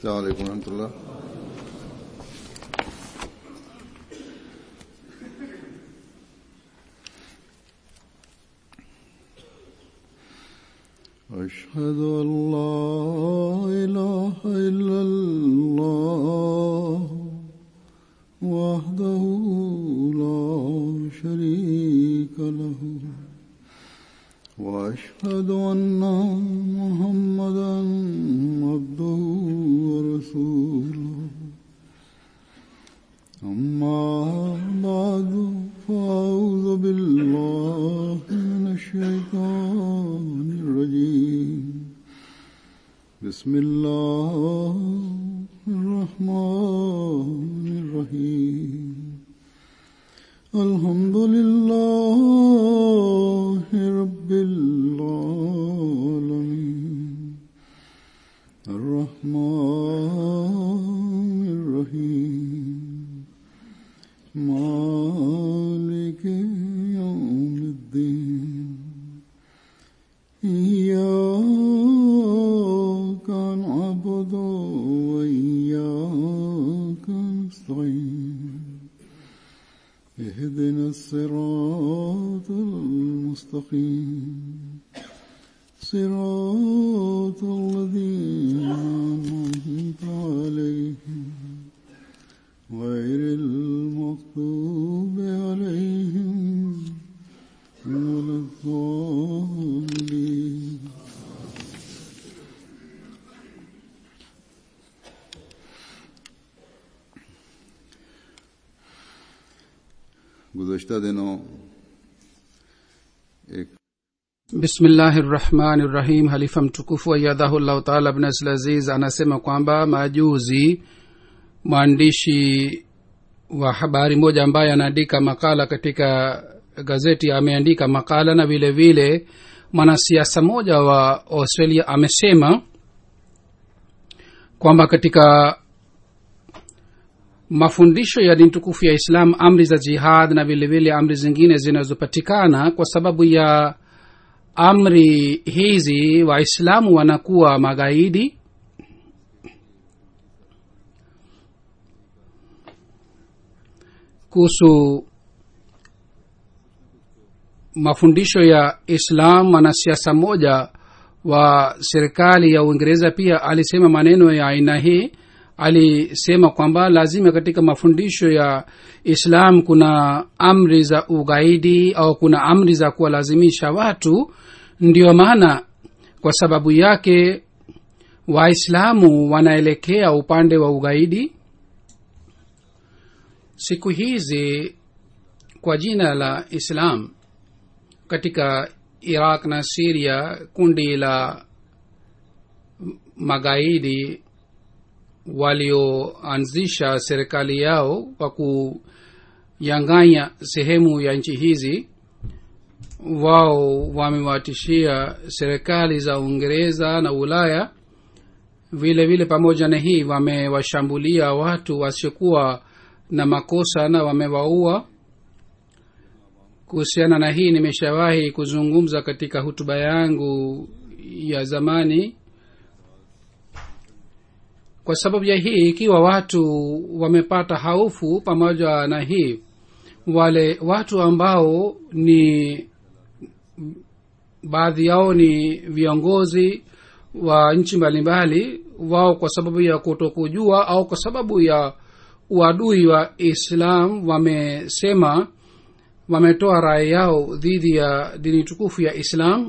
السلام عليكم ورحمة الله أشهد أن لا إله إلا الله وحده لا شريك له وأشهد أن محمدا عبده ورسوله أما بعد فأعوذ بالله من الشيطان الرجيم بسم الله الرحمن الرحيم الحمد لله رب العالمين الرحمن الرحيم مالك يوم الدين إياك نعبد وإياك نستعين اهدنا الصراط المستقيم صراط الذين أنعمت عليهم غير المغضوب عليهم ولا الضالين गुज़श्ता दिनों एक bismillahi rahmani rahim halifa mtukufu ayadhahullahu taala bnasl aziz anasema kwamba majuzi mwandishi wa habari moja ambaye anaandika makala katika gazeti ameandika makala na vile vile mwanasiasa moja wa australia amesema kwamba katika mafundisho ya dini tukufu ya islam amri za jihad na vile vile amri zingine zinazopatikana kwa sababu ya amri hizi waislamu wanakuwa magaidi kuhusu mafundisho ya islam mwanasiasa mmoja wa serikali ya uingereza pia alisema maneno ya aina hii alisema kwamba lazima katika mafundisho ya islam kuna amri za ugaidi au kuna amri za kuwalazimisha watu ndio maana kwa sababu yake waislamu wanaelekea upande wa ugaidi siku hizi kwa jina la islam katika iraq na siria kundi la magaidi walioanzisha serikali yao kwa kuyanganya sehemu ya nchi hizi wao wamewatishia serikali za uingereza na ulaya vile vile pamoja na hii wamewashambulia watu wasiokuwa na makosa na wamewaua kuhusiana na hii nimeshawahi kuzungumza katika hutuba yangu ya zamani kwa sababu ya hii ikiwa watu wamepata haufu pamoja na hii wale watu ambao ni baadhi yao ni viongozi wa nchi mbalimbali wao kwa sababu ya kutokujua au kwa sababu ya uadui wa islam wamesema wametoa rai yao dhidi ya dini tukufu ya islam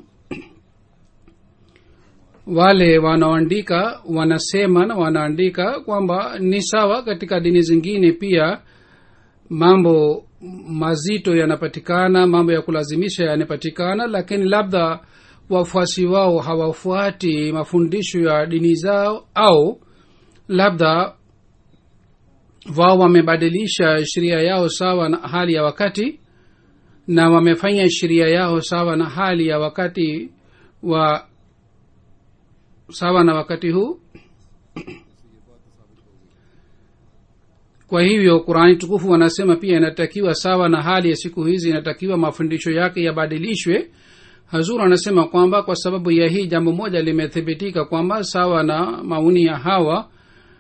wale wanaoandika wanasema na wanaandika kwamba ni sawa katika dini zingine pia mambo mazito yanapatikana mambo ya kulazimisha yanapatikana lakini labda wafuasi wao hawafuati mafundisho ya dini zao au labda wao wamebadilisha sheria yao sawa na hali ya wakati na wamefanya sheria yao sawa na hali ya wakati wa sawa na wakati huu kwa hivyo qurani tukufu wanasema pia inatakiwa sawa na hali ya siku hizi inatakiwa mafundisho yake yabadilishwe hazur anasema kwamba kwa sababu ya hii jambo moja limethibitika kwamba sawa na maoni ya hawa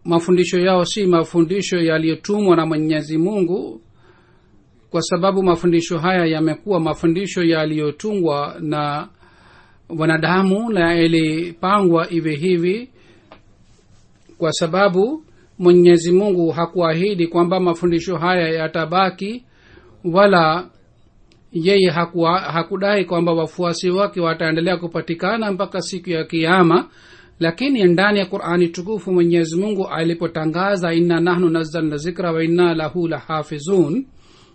mafundisho yao si mafundisho yaliyotumwa na mwenyezi mungu kwa sababu mafundisho haya yamekuwa mafundisho yaliyotungwa na wanadamu na yalipangwa iwe hivi kwa sababu mwenyezi mungu hakuahidi kwamba mafundisho haya yatabaki wala yeye hakuwa, hakudai kwamba wafuasi wake wataendelea kupatikana mpaka siku ya kiama lakini ndani ya qurani tukufu mwenyezi mungu alipotangaza inna nahnu nazzalna zikra wa inna lahu lahafizun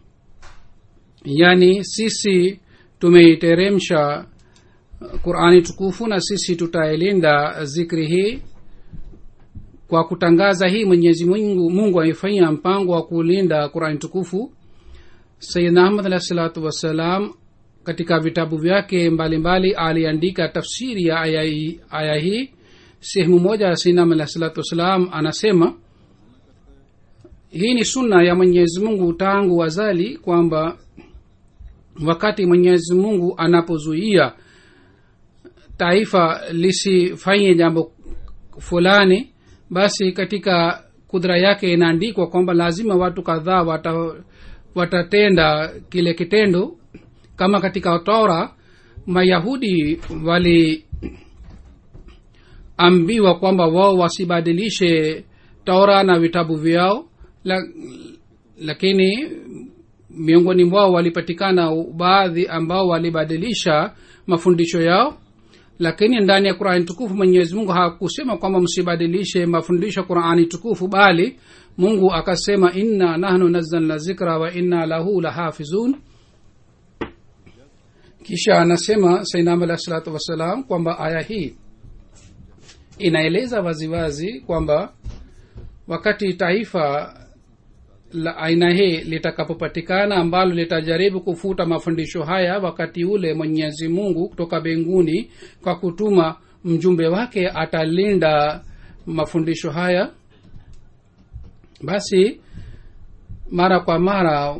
yani sisi tumeiteremsha qurani tukufu na sisi tutailinda zikri hii kwa kutangaza hii mwenyezi mungu mungu amefanya mpango wa kulinda qurani tukufu sayidna ahmad alahi salatu wassalam katika vitabu vyake mbalimbali aliandika tafsiri ya aya hii- aya hii sehemu moja sinam alahi salatu wassalam anasema hii ni sunna ya mwenyezi mungu tangu wazali kwamba wakati mwenyezi mungu anapozuia taifa lisifanye jambo fulani basi katika kudra yake inaandikwa kwamba lazima watu kadhaa wata, watatenda kile kitendo kama katika tora mayahudi waliambiwa kwamba wao wasibadilishe tora na vitabu vyao la, lakini miongoni mwao walipatikana baadhi ambao walibadilisha mafundisho yao lakini ndani ya qurani tukufu mwenyezi mungu hakusema kwamba msibadilishe mafundisho ya qurani tukufu bali mungu akasema inna nahnu nazzalna zikra wa inna lahu lahafizun kisha anasema sainam alahi salatu wassalam kwamba aya hii inaeleza waziwazi kwamba wakati taifa la aina hii litakapopatikana ambalo litajaribu kufuta mafundisho haya wakati ule mwenyezi mungu kutoka mbinguni kwa kutuma mjumbe wake atalinda mafundisho haya basi mara kwa mara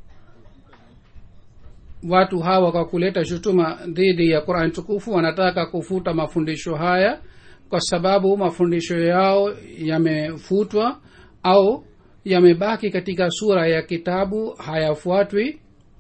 watu hawa kwa kuleta shutuma dhidi ya qurani tukufu wanataka kufuta mafundisho haya kwa sababu mafundisho yao yamefutwa au yamebaki katika sura ya kitabu hayafuatwi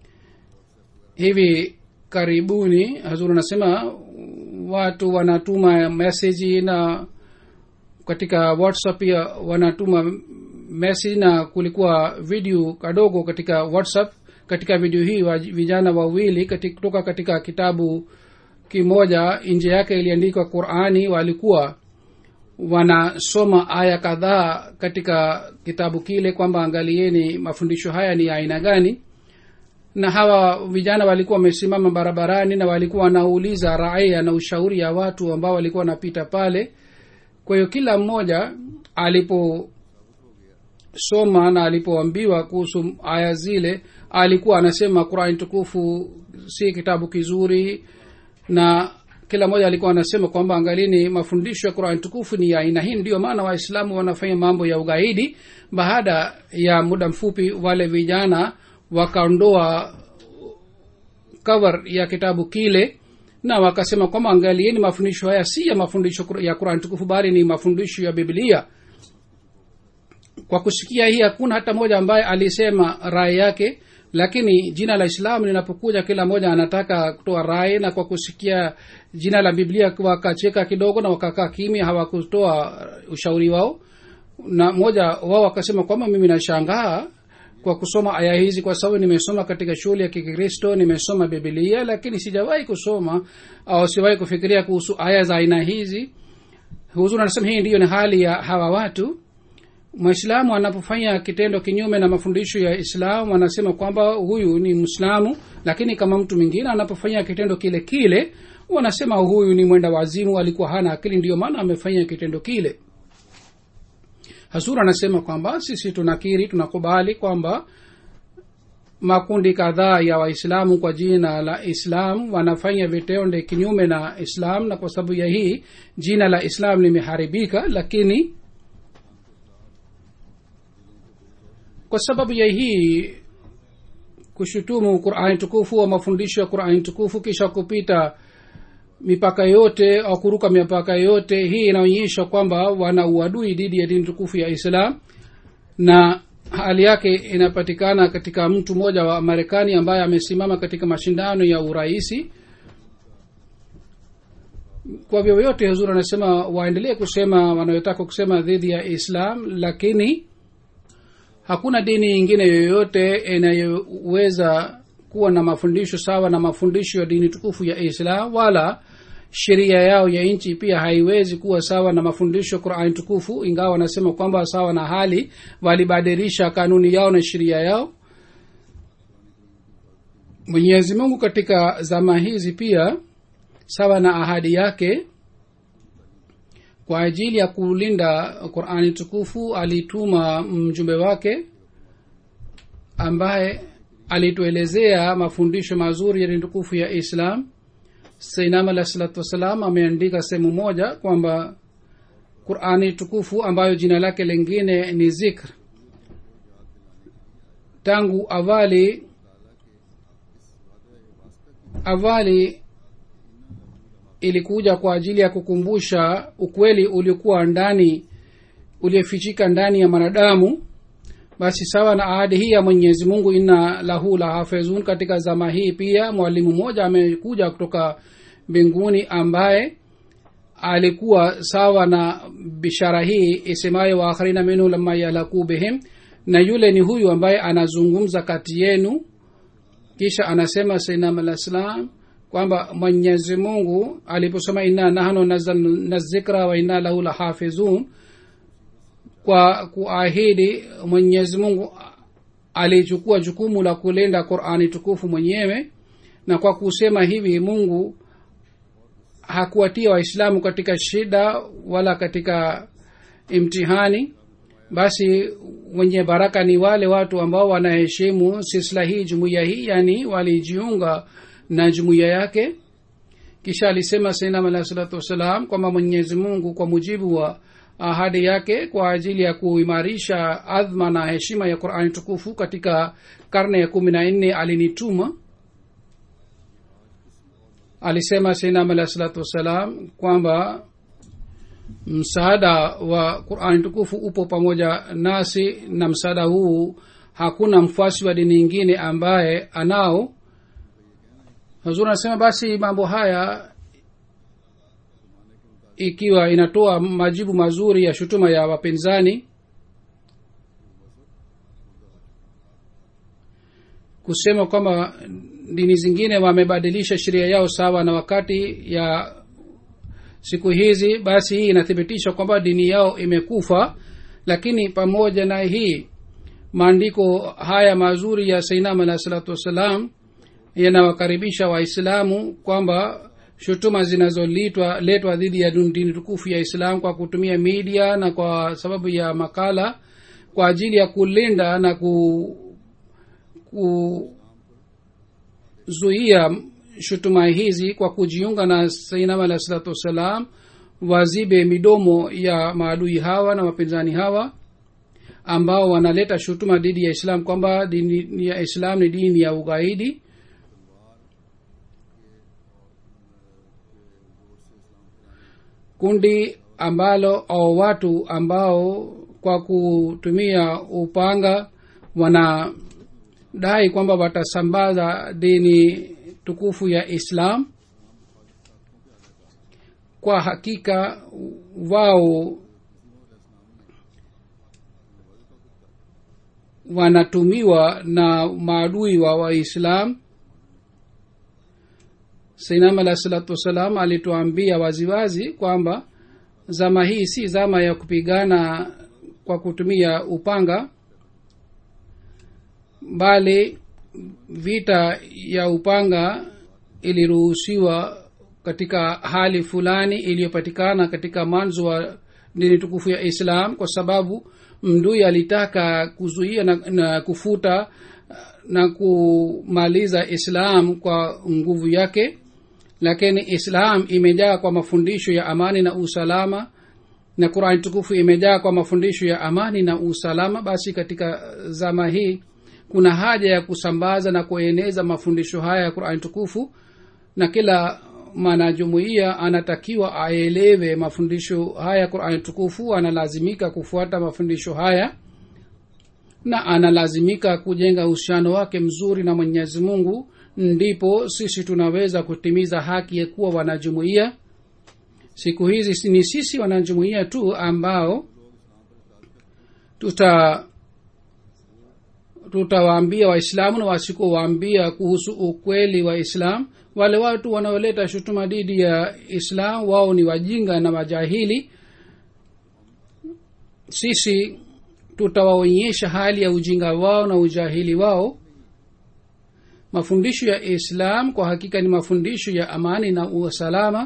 hivi karibuni hazur anasema watu wanatuma meseji na katika whatsapp pia wanatuma message na kulikuwa video kadogo katika whatsapp katika video hii wa vijana wawili katika, kutoka katika kitabu kimoja nje yake iliandikwa qurani walikuwa wanasoma aya kadhaa katika kitabu kile kwamba angalieni mafundisho haya ni ya aina gani na hawa vijana walikuwa wamesimama barabarani na walikuwa wanauliza raia na ushauri ya watu ambao walikuwa wanapita pale kwa hiyo kila mmoja aliposoma na alipoambiwa kuhusu aya zile alikuwa anasema qurani tukufu si kitabu kizuri na kila mmoja alikuwa anasema kwamba angalini mafundisho ya qurani tukufu ni ya aina hii ndiyo maana waislamu wanafanya mambo ya ugaidi baada ya muda mfupi wale vijana wakaondoa cover ya kitabu kile na wakasema kwamba angalieni mafundisho haya si ya mafundisho ya qurani tukufu bali ni mafundisho ya biblia kwa kusikia hii hakuna hata mmoja ambaye alisema rai yake lakini jina la islamu linapokuja kila mmoja anataka kutoa rai na kwa kusikia jina la biblia wakacheka kidogo na wakakaa kimya hawakutoa ushauri wao na mmoja wao akasema kwamba mimi nashangaa kwa kusoma aya hizi kwa sababu nimesoma katika shule ya kikristo nimesoma bibilia lakini sijawahi kusoma au siwahi kufikiria kuhusu aya za aina hizi huzuri anasema hii ndiyo ni hali ya hawa watu mwislamu anapofanya kitendo kinyume na mafundisho ya islamu anasema kwamba huyu ni mwislamu lakini kama mtu mwingine anapofanya kitendo kile kile wanasema huyu ni mwenda wazimu alikuwa hana akili ndiyo maana amefanya kitendo kile hasur anasema kwamba sisi tunakiri tunakubali kwamba makundi kadhaa ya waislamu kwa jina la islam wanafanya vitendo kinyume na islam na kwa sababu ya hii jina la islam limeharibika lakini kwa sababu ya hii kushutumu qurani tukufu wa mafundisho ya qurani tukufu kisha kupita mipaka yote au kuruka mipaka yote hii inaonyesha kwamba wana uadui dhidi ya dini tukufu ya islam na hali yake inapatikana katika mtu mmoja wa marekani ambaye amesimama katika mashindano ya urahisi kwa vyovyote huzuri anasema waendelee kusema wanayotaka kusema dhidi ya islam lakini hakuna dini nyingine yoyote inayoweza kuwa na mafundisho sawa na mafundisho ya dini tukufu ya islam wala sheria yao ya nchi pia haiwezi kuwa sawa na mafundisho ya qurani tukufu ingawa wanasema kwamba sawa na hali walibadilisha kanuni yao na sheria yao mwenyezi mungu katika zama hizi pia sawa na ahadi yake kwa ajili ya kulinda qurani tukufu alituma mjumbe wake ambaye alituelezea mafundisho mazuri ya dini tukufu ya islam sainam alah salatu wassalam ameandika sehemu moja kwamba qurani tukufu ambayo jina lake lingine ni zikr tangu awali awali ilikuja kwa ajili ya kukumbusha ukweli uliokuwa ndani uliofichika ndani ya mwanadamu basi sawa na ahadi hii ya mwenyezi mungu inna lahu la hafizun katika zama hii pia mwalimu mmoja amekuja kutoka mbinguni ambaye alikuwa sawa na bishara hii isemayo waakharina minhu lama yalaku bihim na yule ni huyu ambaye anazungumza kati yenu kisha anasema sainam alah salam kwamba mwenyezi mungu aliposema inna nahnu nazalna zikra wa inna lahu lahafizun kwa kuahidi mwenyezi mungu alichukua jukumu la kulinda qurani tukufu mwenyewe na kwa kusema hivi mungu hakuwatia waislamu katika shida wala katika imtihani basi wenye baraka ni wale watu ambao wanaheshimu sisla hii jumuiya hii yani walijiunga na jumuiya yake kisha alisema sainam alahi salatu wassalam kwamba mwenyezi mungu kwa mujibu wa ahadi yake kwa ajili ya kuimarisha adhma na heshima ya qurani tukufu katika karne ya kumi na nne alinituma alisema sainam alahi salatu wassalam kwamba msaada wa qurani tukufu upo pamoja nasi na msaada huu hakuna mfuasi wa dini ingine ambaye anao huzuri anasema basi mambo haya ikiwa inatoa majibu mazuri ya shutuma ya wapinzani kusema kwamba dini zingine wamebadilisha sheria yao sawa na wakati ya siku hizi basi hii inathibitisha kwamba dini yao imekufa lakini pamoja na hii maandiko haya mazuri ya sainam alahi salatu wassalam yanawakaribisha waislamu kwamba shutuma zinazoletwa letwa dhidi ya dini tukufu ya islam kwa kutumia media na kwa sababu ya makala kwa ajili ya kulinda na ku, kuzuia shutuma hizi kwa kujiunga na sainam alahi salatu wassalam wazibe midomo ya maadui hawa na wapinzani hawa ambao wanaleta shutuma dhidi ya islam kwamba dini ya islam ni dini ya ugaidi kundi ambalo au watu ambao kwa kutumia upanga wanadai kwamba watasambaza dini tukufu ya islam kwa hakika wao wanatumiwa na maadui wa waislam sainam alah salatu wassalam alituambia waziwazi kwamba zama hii si zama ya kupigana kwa kutumia upanga bali vita ya upanga iliruhusiwa katika hali fulani iliyopatikana katika mwanzo wa dini tukufu ya islam kwa sababu mdui alitaka kuzuia na, na kufuta na kumaliza islam kwa nguvu yake lakini islam imejaa kwa mafundisho ya amani na usalama na qurani tukufu imejaa kwa mafundisho ya amani na usalama basi katika zama hii kuna haja ya kusambaza na kueneza mafundisho haya ya qurani tukufu na kila mwanajumuiya anatakiwa aelewe mafundisho haya qurani tukufu analazimika kufuata mafundisho haya na analazimika kujenga uhusiano wake mzuri na mwenyezi mungu ndipo sisi tunaweza kutimiza haki ya kuwa wanajumuiya siku hizi ni sisi wanajumuiya tu ambao tuta tutawaambia waislamu na wasikuwaambia kuhusu ukweli wa islam wale watu wanaoleta shutuma dhidi ya islam wao ni wajinga na majahili sisi tutawaonyesha hali ya ujinga wao na ujahili wao mafundisho ya islam kwa hakika ni mafundisho ya amani na usalama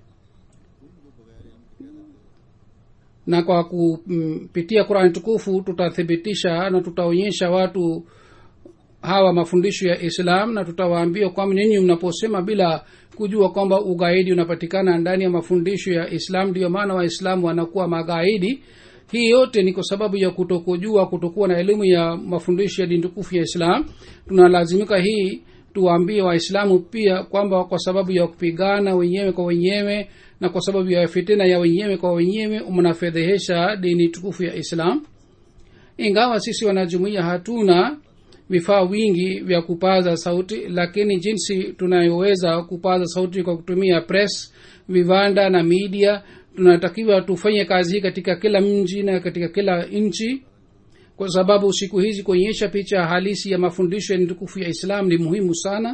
na kwa kupitia qurani tukufu tutathibitisha na tutaonyesha watu hawa mafundisho ya islam na tutawaambia kwamba nyinyi mnaposema bila kujua kwamba ugaidi unapatikana ndani ya mafundisho ya islam ndiyo maana waislamu wanakuwa magaidi hii yote ni kwa sababu ya kutokujua kutokuwa na elimu ya mafundisho ya dini tukufu ya islam tunalazimika hii tuwaambie waislamu pia kwamba kwa sababu ya kupigana wenyewe kwa wenyewe na kwa sababu ya fitina ya wenyewe kwa wenyewe mnafedhehesha dini tukufu ya islam ingawa sisi wanajumuia hatuna vifaa wingi vya kupaza sauti lakini jinsi tunayoweza kupaza sauti kwa kutumia press viwanda na media tunatakiwa tufanye kazi hii katika kila mji na katika kila nchi kwa sababu siku hizi kuonyesha picha halisi ya mafundisho ya tukufu ya islam ni muhimu sana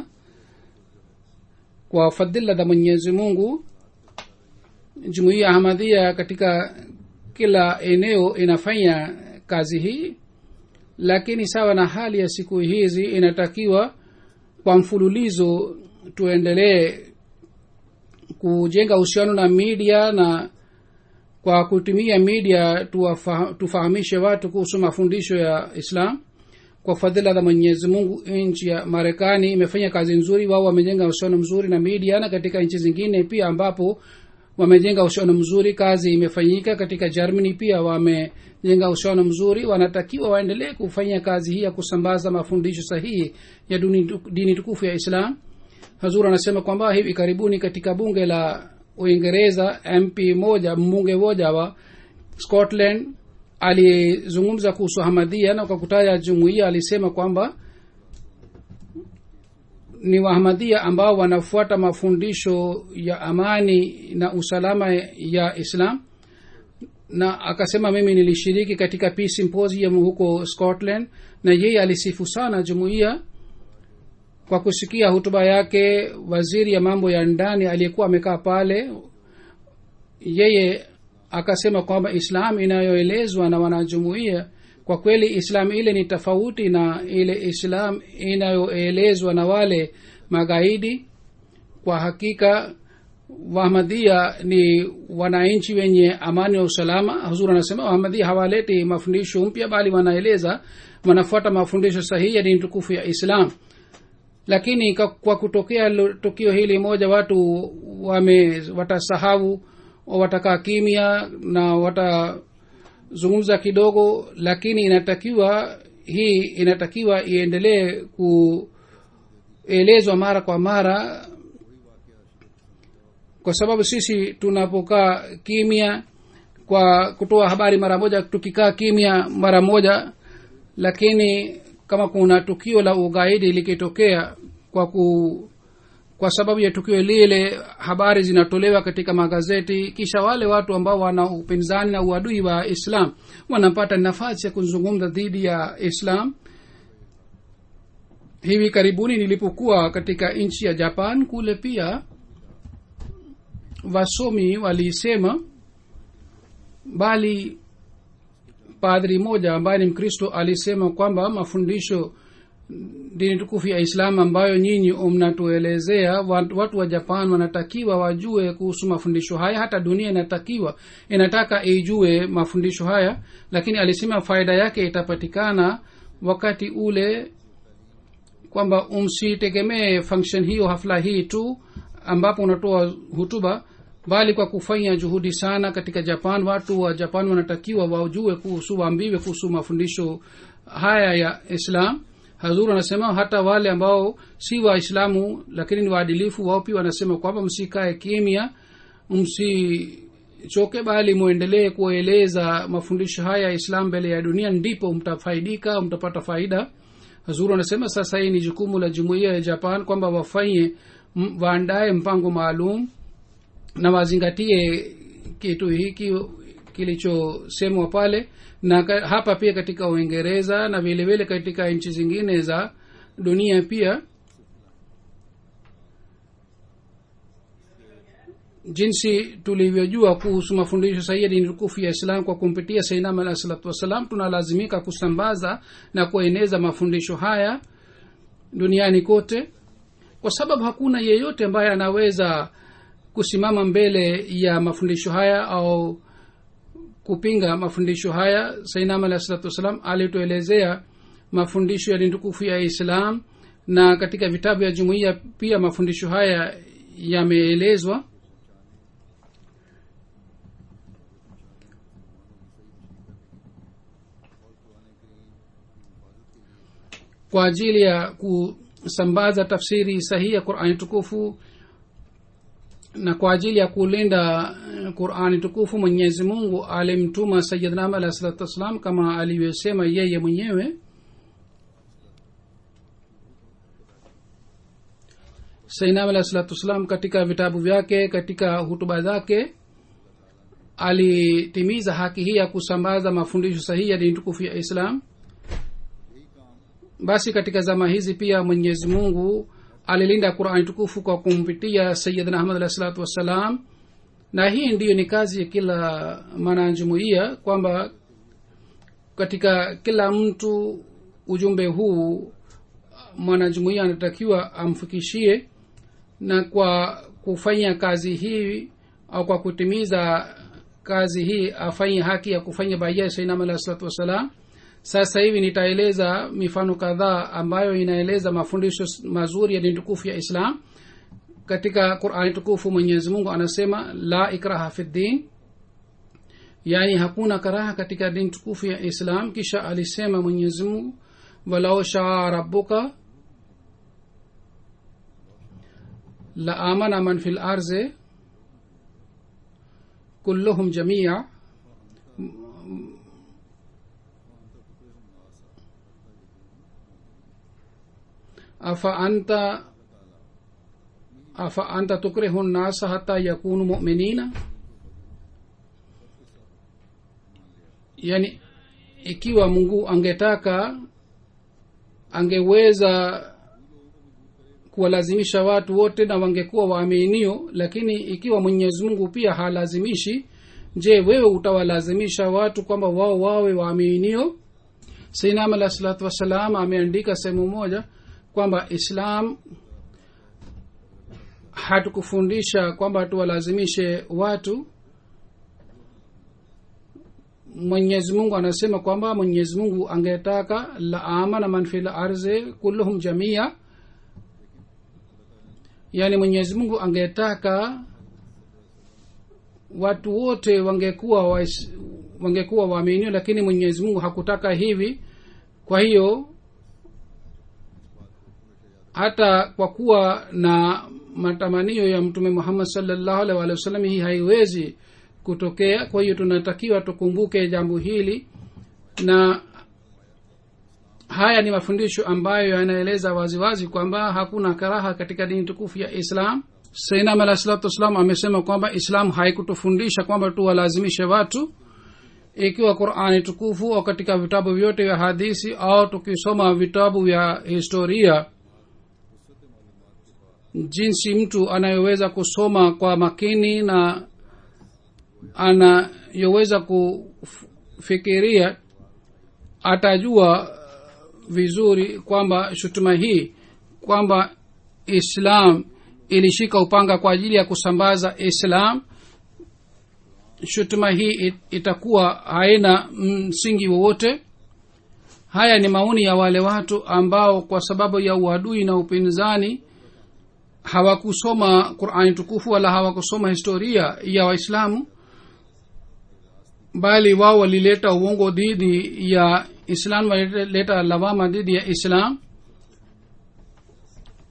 kwa fadhila za mwenyezi mungu jumuiya ahmadhia katika kila eneo inafanya kazi hii lakini sawa na hali ya siku hizi inatakiwa kwa mfululizo tuendelee kujenga uhusiano na media na kwa kutumia media tuwafa, tufahamishe watu kuhusu mafundisho ya islam kwa fadhila za mwenyezi mungu nchi ya marekani imefanya kazi nzuri wao wamejenga uhusiano mzuri na media na katika nchi zingine pia ambapo wamejenga uhusiano mzuri kazi imefanyika katika germany pia wamejenga uhusiano mzuri wanatakiwa waendelee kufanya kazi hii ya kusambaza mafundisho sahihi ya duni, dini tukufu ya islam hazur anasema kwamba hivi karibuni katika bunge la uingereza mp moja mbunge moja wa scotland alizungumza kuhusu hamadhia na kwa kutaja jumuiya alisema kwamba ni wahamadia ambao wanafuata mafundisho ya amani na usalama ya islam na akasema mimi nilishiriki katika peace symposium huko scotland na yeye alisifu sana jumuiya kwa kusikia hutuba yake waziri ya mambo ya ndani aliyekuwa amekaa pale yeye akasema kwamba islam inayoelezwa na wanajumuia kwa kweli islam ile ni tofauti na ile islam inayoelezwa na wale magaidi kwa hakika wahmadhia ni wananchi wenye amani na usalama huzuri anasema wahmadhia hawaleti mafundisho mpya bali wanaeleza wanafuata mafundisho sahihi ya dini tukufu ya islam lakini kwa kutokea tukio hili moja watu wame watasahau watakaa kimya na watazungumza kidogo lakini inatakiwa hii inatakiwa iendelee kuelezwa mara kwa mara kwa sababu sisi tunapokaa kimya kwa kutoa habari mara moja tukikaa kimya mara moja lakini kama kuna tukio la ugaidi likitokea kwa ku kwa sababu ya tukio lile habari zinatolewa katika magazeti kisha wale watu ambao wana upinzani na uadui wa islam wanapata nafasi ya kuzungumza dhidi ya islam hivi karibuni nilipokuwa katika nchi ya japan kule pia wasomi walisema bali padri moja ambaye ni mkristo alisema kwamba mafundisho dini tukufu ya islam ambayo nyinyi mnatuelezea watu wa japan wanatakiwa wajue kuhusu mafundisho haya hata dunia inatakiwa inataka ijue mafundisho haya lakini alisema faida yake itapatikana wakati ule kwamba umsitegemee function hiyo hafla hii tu ambapo unatoa hutuba bali kwa kufanya juhudi sana katika japan watu wa japan wanatakiwa wajue kuhusu waambiwe kuhusu mafundisho haya ya islam hazur anasema hata wale ambao si waislamu lakini ni waadilifu wao pia wanasema kwamba msikae kimya msichoke bali mwendelee kueleza mafundisho haya ya islam mbele ya dunia ndipo mtafaidika mtapata faida hazuru anasema sasa hii ni jukumu la jumuiya ya japan kwamba wafanye m- waandae mpango maalum na wazingatie kitu hiki kilichosemwa pale na ka, hapa pia katika uingereza na vile vile katika nchi zingine za dunia pia jinsi tulivyojua kuhusu mafundisho sahihi ya dini tukufu ya islam kwa kumpitia sainam alahi salatu wassalam tunalazimika kusambaza na kueneza mafundisho haya duniani kote kwa sababu hakuna yeyote ambaye anaweza kusimama mbele ya mafundisho haya au kupinga mafundisho haya sainam alahi salatu wassalam alituelezea mafundisho ya dini tukufu ya islam na katika vitabu vya jumuiya pia mafundisho haya yameelezwa kwa ajili ya kusambaza tafsiri sahihi ya qurani tukufu na kwa ajili ya kulinda eh, qurani tukufu mwenyezi mungu alimtuma sayidnam alahi salatu wassalam kama alivyosema yeye mwenyewe sainam alahi salatu wassalam katika vitabu vyake katika hutuba zake alitimiza haki hii ya kusambaza mafundisho sahihi ya dini tukufu ya islam basi katika zama hizi pia mwenyezi mungu alilinda qurani tukufu kwa kumpitia sayidna ahmad alahi salatu wassalam na hii ndiyo ni kazi ya kila mwanajumuia kwamba katika kila mtu ujumbe huu mwanajumuia anatakiwa amfikishie na kwa kufanya kazi hii au kwa kutimiza kazi hii afanye haki ya kufanya baia sainam alahi salatu wassalam sasa hivi nitaeleza mifano kadhaa ambayo inaeleza mafundisho mazuri ya dini tukufu ya islam katika qurani tukufu mwenyezi mungu anasema la ikraha fi ddin yaani hakuna karaha katika dini tukufu ya islam kisha alisema mwenyezi mungu walau shaa rabuka la amana man fi larzi kulluhum jamia afa anta afa anta tukrihu nnasa hata yakunu muminina yani ikiwa mungu angetaka angeweza kuwalazimisha watu wote na wangekuwa waaminio lakini ikiwa mwenyezi mungu pia halazimishi je wewe utawalazimisha watu kwamba wao wawe waaminio sainam alah salatu wassalam ameandika sehemu moja kwamba islam hatukufundisha kwamba tuwalazimishe watu mwenyezi mungu anasema kwamba mwenyezi mungu angetaka la amana man fi larzi kulluhum jamia yaani mwenyezi mungu angetaka watu wote wangekuwa wa, wangekuwa waaminio lakini mwenyezi mungu hakutaka hivi kwa hiyo hata kwa kuwa na matamanio ya mtume muhammad salllahu alih walih wasallam hii haiwezi kutokea kwa hiyo tunatakiwa tukumbuke jambo hili na haya ni mafundisho ambayo yanaeleza waziwazi kwamba hakuna karaha katika dini tukufu ya islam sainam alah salatu wassalam amesema kwamba islam haikutufundisha kwamba tuwalazimishe watu ikiwa qurani tukufu au katika vitabu vyote vya hadisi au tukisoma vitabu vya historia jinsi mtu anayoweza kusoma kwa makini na anayoweza kufikiria atajua vizuri kwamba shutuma hii kwamba islam ilishika upanga kwa ajili ya kusambaza islam shutuma hii itakuwa haina msingi wowote haya ni maoni ya wale watu ambao kwa sababu ya uadui na upinzani hawakusoma qurani tukufu wala hawakusoma historia ya waislamu bali wao walileta uongo dhidi ya islam walileta lawama dhidi ya islam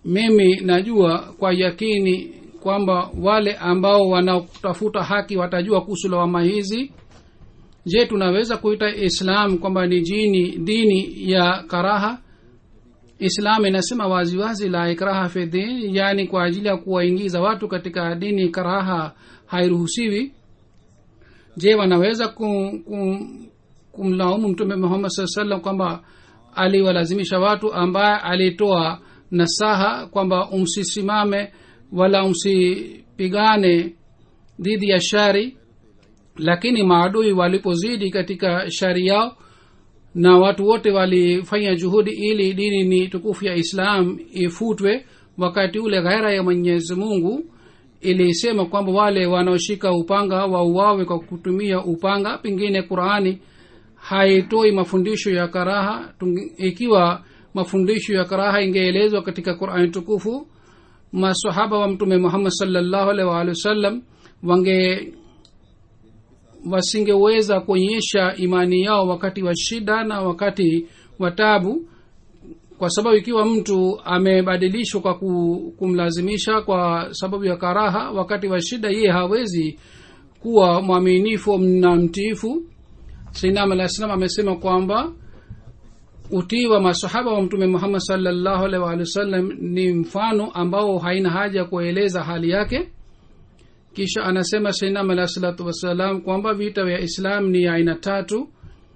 mimi najua kwa yakini kwamba wale ambao wanaotafuta haki watajua kuhusu lawama hizi je tunaweza kuita islam kwamba ni jini dini ya karaha islam inasema waziwazi la ikraha fi din yaani kwa ajili ya kuwaingiza watu katika dini karaha hairuhusiwi je wanaweza kum, kum, kumlaumu mtume muhammad saa salam kwamba aliwalazimisha watu ambaye alitoa nasaha kwamba umsisimame wala msipigane dhidi ya shari lakini maadui walipozidi katika shari yao na watu wote walifanya juhudi ili dini ni tukufu ya islam ifutwe wakati ule ghaira ya mwenyezi mungu ilisema kwamba wale wanaoshika upanga wauawe kwa kutumia upanga pengine qurani haitoi mafundisho ya karaha Tungi, ikiwa mafundisho ya karaha ingeelezwa katika qurani tukufu masahaba wa mtume muhammad salllahu alaihi waalihi wasallam wange wasingeweza kuonyesha imani yao wakati wa shida na wakati wa tabu kwa sababu ikiwa mtu amebadilishwa kwa kumlazimisha kwa sababu ya karaha wakati wa shida yeye hawezi kuwa mwaminifu na mtiifu sainam alah salam amesema kwamba utii wa masahaba wa mtume muhammad salllahu alaihi waalihi wasallam ni mfano ambao haina haja kueleza hali yake kisha anasema sainam alah salatu wassalam kwamba vita vya islam ni aina tatu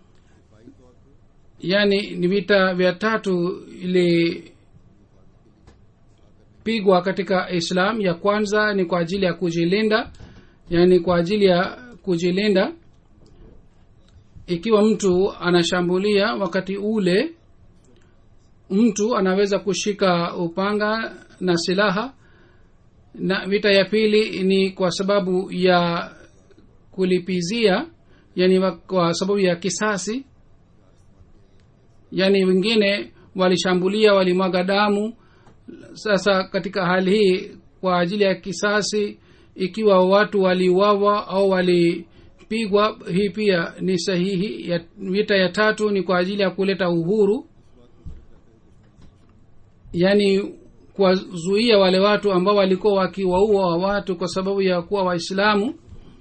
yaani ni vita vya tatu ilipigwa katika islam ya kwanza ni kwa ajili ya kujilinda yaani kwa ajili ya kujilinda ikiwa mtu anashambulia wakati ule mtu anaweza kushika upanga na silaha na vita ya pili ni kwa sababu ya kulipizia yani kwa sababu ya kisasi yaani wengine walishambulia walimwaga damu sasa katika hali hii kwa ajili ya kisasi ikiwa watu waliuawa au walipigwa hii pia ni sahihi ya vita ya tatu ni kwa ajili ya kuleta uhuru yaani kuwazuia wale watu ambao walikuwa wakiwaua watu kwa sababu ya kuwa waislamu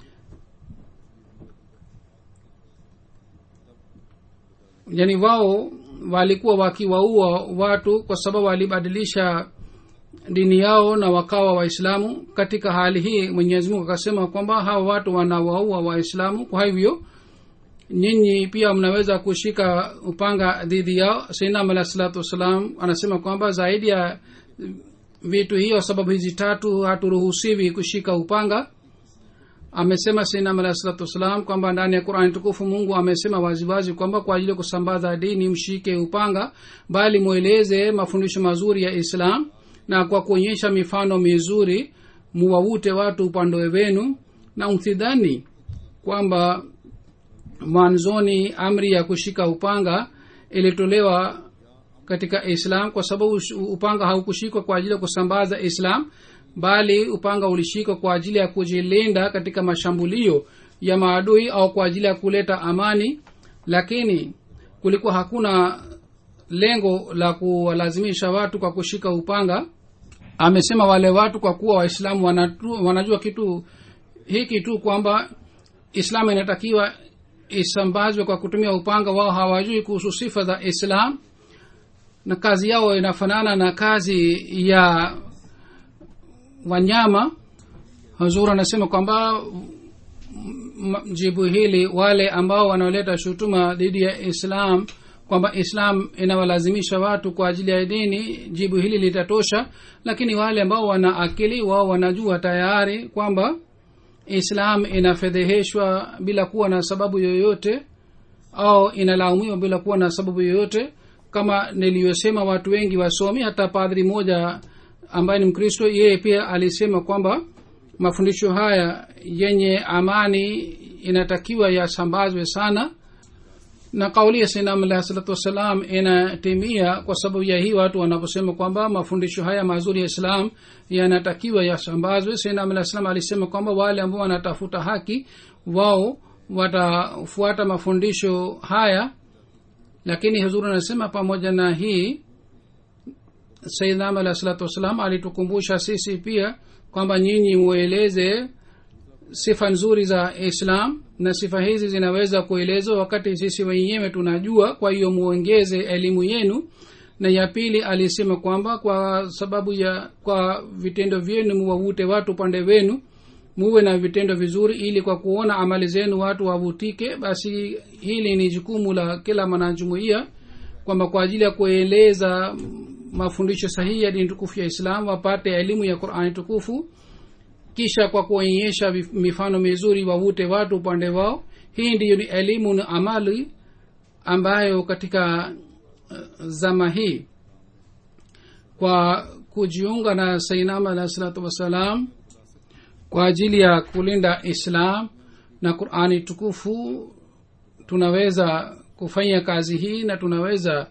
yaani wao walikuwa wakiwaua watu kwa sababu walibadilisha dini yao na wakawa waislamu katika hali hii mwenyezi mungu akasema kwamba hawa watu wanawaua waislamu kwa hivyo nyinyi pia mnaweza kushika upanga dhidi yao sainam alah salatu wassalam anasema kwamba zaidi ya vitu hiyo sababu hizi tatu haturuhusiwi kushika upanga amesema sainam alah salatu wassalam kwamba ndani ya qurani tukufu mungu amesema waziwazi kwamba kwa ajili ya kusambaza dini mshike upanga bali mweleze mafundisho mazuri ya islam na kwa kuonyesha mifano mizuri muwavute watu upande wenu na msidhani kwamba mwanzoni amri ya kushika upanga ilitolewa katika islam kwa sababu upanga haukushikwa kwa ajili ya kusambaza islam bali upanga ulishikwa kwa ajili ya kujilinda katika mashambulio ya maadui au kwa ajili ya kuleta amani lakini kulikuwa hakuna lengo la kuwalazimisha watu kwa kushika upanga amesema wale watu kwa kuwa waislamu wanajua kitu hiki tu kwamba islamu inatakiwa isambazwe kwa kutumia upanga wao hawajui kuhusu sifa za islam na kazi yao inafanana na kazi ya wanyama hazur anasema kwamba jibu hili wale ambao wanaoleta shutuma dhidi ya islam kwamba islam inawalazimisha watu kwa ajili ya dini jibu hili litatosha lakini wale ambao wana akili wao wanajua tayari kwamba islam inafedheheshwa bila kuwa na sababu yoyote au inalaumiwa bila kuwa na sababu yoyote kama niliyosema watu wengi wasomi hata padri moja ambaye ni mkristo yeye pia alisema kwamba mafundisho haya yenye amani inatakiwa yasambazwe sana na kauli ya sinam alahi salatu wassalam inatimia kwa sababu ya hii watu wanaposema kwamba mafundisho haya mazuri ya islam yanatakiwa yasambazwe sinam alahi salam alisema kwamba wale ambao wanatafuta haki wao watafuata mafundisho haya lakini huzuri anasema pamoja na hii saidnam alah salatu wassalam alitukumbusha sisi pia kwamba nyinyi mueleze sifa nzuri za islam na sifa hizi zinaweza kuelezwa wakati sisi wenyewe tunajua kwa hiyo muongeze elimu yenu na ya pili alisema kwamba kwa sababu ya kwa vitendo vyenu muwavute watu upande wenu muwe na vitendo vizuri ili kwa kuona amali zenu watu wavutike basi hili ni jukumu la kila mwanajumuia kwamba kwa ajili ya kueleza mafundisho sahihi ya dini tukufu ya islam wapate elimu ya qurani tukufu kisha kwa kuonyesha mifano mizuri wavute watu upande wao hii ndiyo ni elimu na amali ambayo katika uh, zama hii kwa kujiunga na sainam alahi salatu wassalam kwa ajili ya kulinda islam na qurani tukufu tunaweza kufanya kazi hii na tunaweza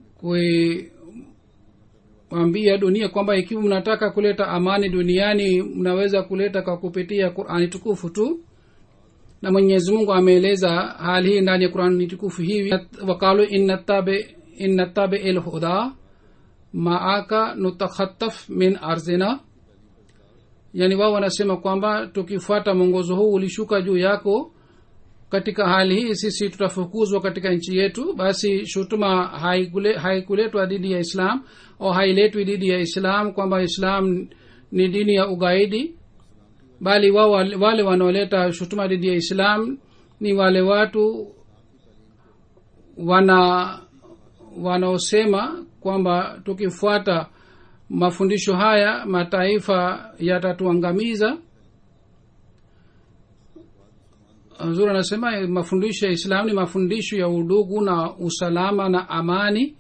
kuambia dunia kwamba ikiwa mnataka kuleta amani duniani mnaweza kuleta kwa kupitia qurani tukufu tu na mwenyezi mungu ameeleza hali hii ndani ya qurani tukufu hivi wakalu innatabi ilhuda maaka nutakhataf min arzina yani wao wanasema kwamba tukifuata mwongozo huu ulishuka juu yako katika hali hii sisi tutafukuzwa katika nchi yetu basi shutuma haikuletwa haikule dhidi ya islam au hailetwi dhidi ya islam kwamba islam ni dini ya ugaidi bali wao wale wanaoleta shutuma dhidi ya islam ni wale watu wana wanaosema kwamba tukifuata mafundisho haya mataifa yatatuangamiza zuri anasema mafundisho ya islam ni mafundisho ya udugu na usalama na amani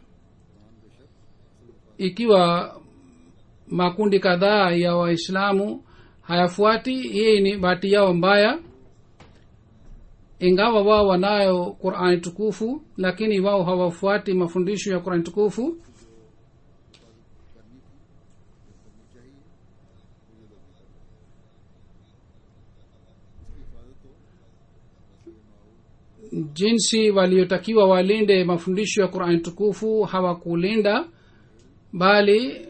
ikiwa makundi kadhaa ya waislamu hayafuati hii ni bahati yao mbaya ingawa wao wanayo qurani tukufu lakini wao hawafuati mafundisho ya qurani tukufu jinsi waliotakiwa walinde mafundisho ya qurani tukufu hawakulinda bali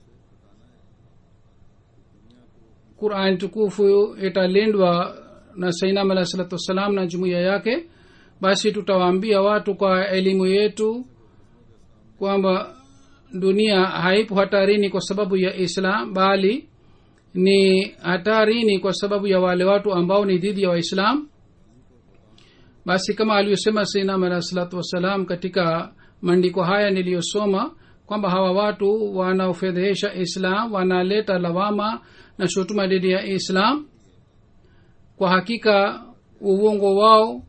qurani tukufu italindwa na sainam alah salatu wassalam na jumuiya yake basi tutawaambia watu kwa elimu yetu kwamba dunia haipo hatarini kwa sababu ya islam bali ni hatarini kwa sababu ya wale watu ambao ni dhidi ya waislam basi kama aliyosema sainam alah salatu wassalam katika maandiko haya niliyosoma kwamba hawa watu wanaofedhehesha islam wanaleta lawama na shutuma dhidi ya islam kwa hakika uongo wao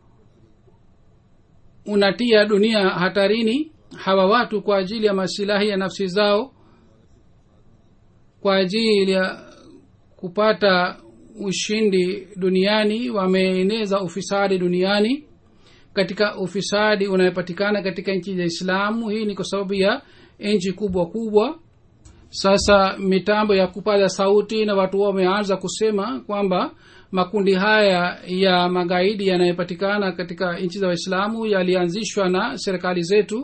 unatia dunia hatarini hawa watu kwa ajili ya masilahi ya nafsi zao kwa ajili ya kupata ushindi duniani wameeneza ufisadi duniani katika ufisadi unayopatikana katika nchi za islamu hii ni kwa sababu ya nchi kubwa kubwa sasa mitambo ya kupaza sauti na watu wao wameanza kusema kwamba makundi haya ya magaidi yanayopatikana katika nchi za waislamu yalianzishwa na serikali zetu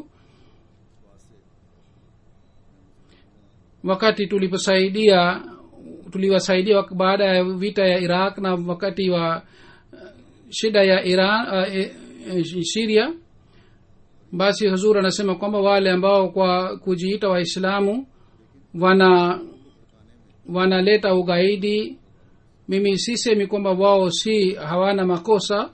wakati tuliposaidia tuliwasaidia baada ya vita ya iraq na wakati wa shida ya iran uh, e, e, siria basi huzur anasema kwamba wale ambao kwa kujiita waislamu wana wanaleta ugaidi mimi sisemi kwamba wao si hawana makosa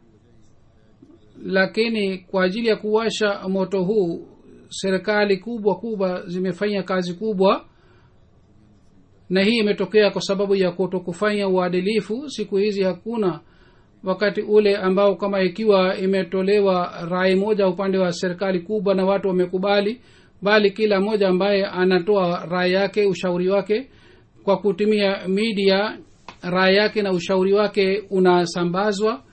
lakini kwa ajili ya kuwasha moto huu serikali kubwa kubwa zimefanya kazi kubwa na hii imetokea kwa sababu ya kuto kufanya uadilifu siku hizi hakuna wakati ule ambao kama ikiwa imetolewa rai moja upande wa serikali kubwa na watu wamekubali bali kila mmoja ambaye anatoa rai yake ushauri wake kwa kutumia media rai yake na ushauri wake unasambazwa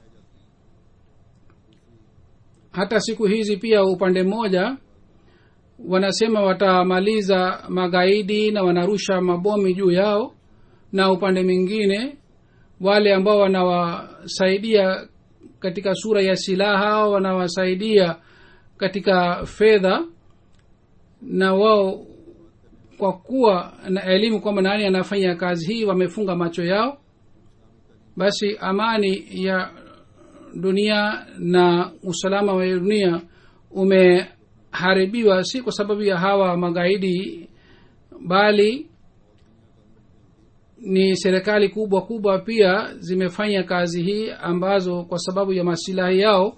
hata siku hizi pia upande mmoja wanasema watamaliza magaidi na wanarusha mabomi juu yao na upande mwingine wale ambao wanawasaidia katika sura ya silaha wanawasaidia katika fedha na wao kwa kuwa na elimu kwamba nani anafanya kazi hii wamefunga macho yao basi amani ya dunia na usalama wa dunia umeharibiwa si kwa sababu ya hawa magaidi bali ni serikali kubwa kubwa pia zimefanya kazi hii ambazo kwa sababu ya masilahi yao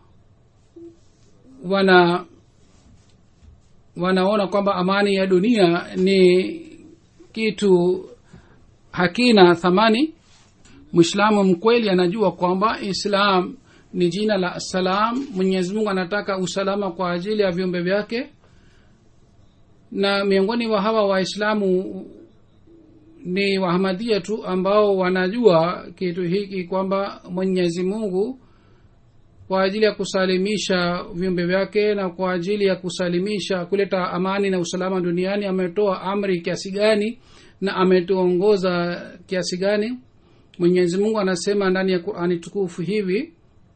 wana wanaona kwamba amani ya dunia ni kitu hakina thamani mwislamu mkweli anajua kwamba islam ni jina la salam mwenyezi mungu anataka usalama kwa ajili ya viumbe vyake na miongoni wa hawa waislamu ni wahamadia tu ambao wanajua kitu hiki kwamba mwenyezi mungu kwa ajili ya kusalimisha viumbe vyake na kwa ajili ya kusalimisha kuleta amani na usalama duniani ametoa amri kiasi gani na ametuongoza kiasi gani mwenyezi mungu anasema ndani ya qurani tukufu hivi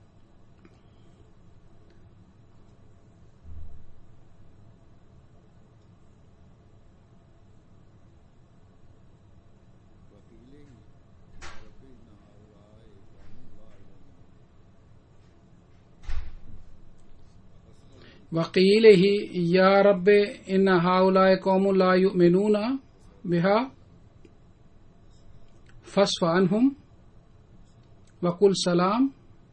وقيله يا رب إن هؤلاء قوم لا يؤمنون بها فاصف عنهم وقل سلام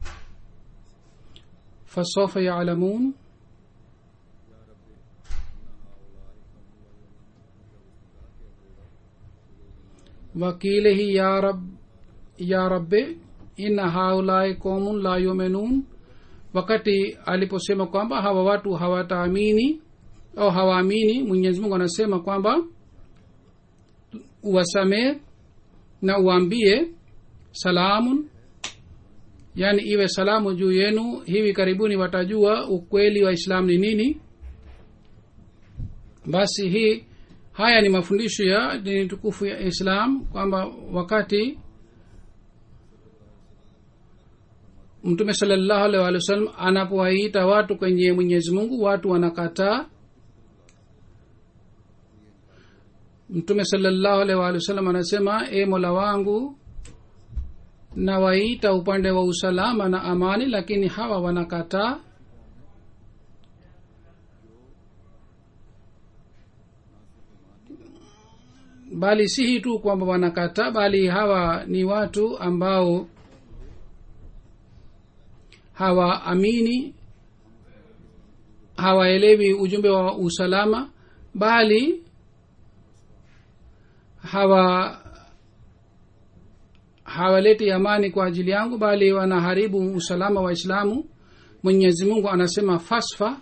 فسوف يعلمون وقيله يا رب يا رب إن هؤلاء قوم لا يؤمنون wakati aliposema kwamba hawa watu hawataamini au hawaamini mwenyezi mungu anasema kwamba uwasamee na uambie salamun yaani iwe salamu juu yenu hivi karibuni watajua ukweli wa islam ni nini basi hii haya ni mafundisho ya dini tukufu ya islam kwamba wakati mtume salallahu alaihi wa sallam anapowaita watu kwenye mwenyezi mungu watu wanakataa mtume salallahu alaihi wa sallam anasema e mola wangu nawaita upande wa usalama na amani lakini hawa wanakataa bali si hii tu kwamba wanakataa bali hawa ni watu ambao hawaamini hawaelewi ujumbe wa usalama bali hawa hawaleti amani kwa ajili yangu bali wanaharibu usalama wa islamu mwenyezi mungu anasema fasfa